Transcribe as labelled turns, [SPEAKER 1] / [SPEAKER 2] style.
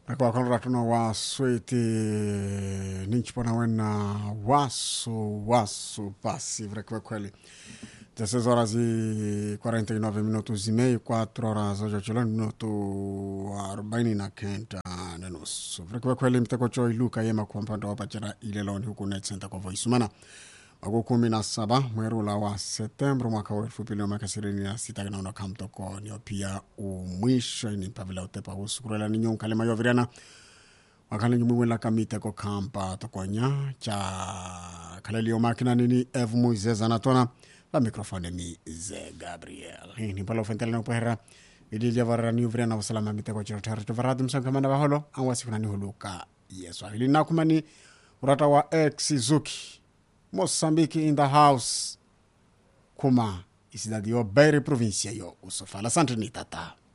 [SPEAKER 1] Recuerda que no waswete ninchi pona wena waso waso passive recuerda kweli 16 horas e 49 minutos e meio 4 horas hoje chilo minuto 40 na kenta na nusu recuerda kweli mteko choi luka yema kwa mpanda wapachara ile loni huku net center kwa voice mana wako kumi na saba mweri ula wa septembro mwaka wa elfu mbili na miaka ishirini na sita kinaona kamtoko nio pia umwisho ini mpavila utepa usukurela ninyo nkalema yovirana wakale nyumwiwela kamite ko kampa tokonya cha kalelio makina nini ev muizeza natona va mikrofone mi ze gabriel ini pala ufentele na upehera idilya varara ni uvirana usalama miteko chiro tari varadi msankamana vaholo anwasikuna huluka yesu ahili nakumani urata wa ex zuki Moçambique in the house kuma isidadi yo Beira província yo usofala asante ni tata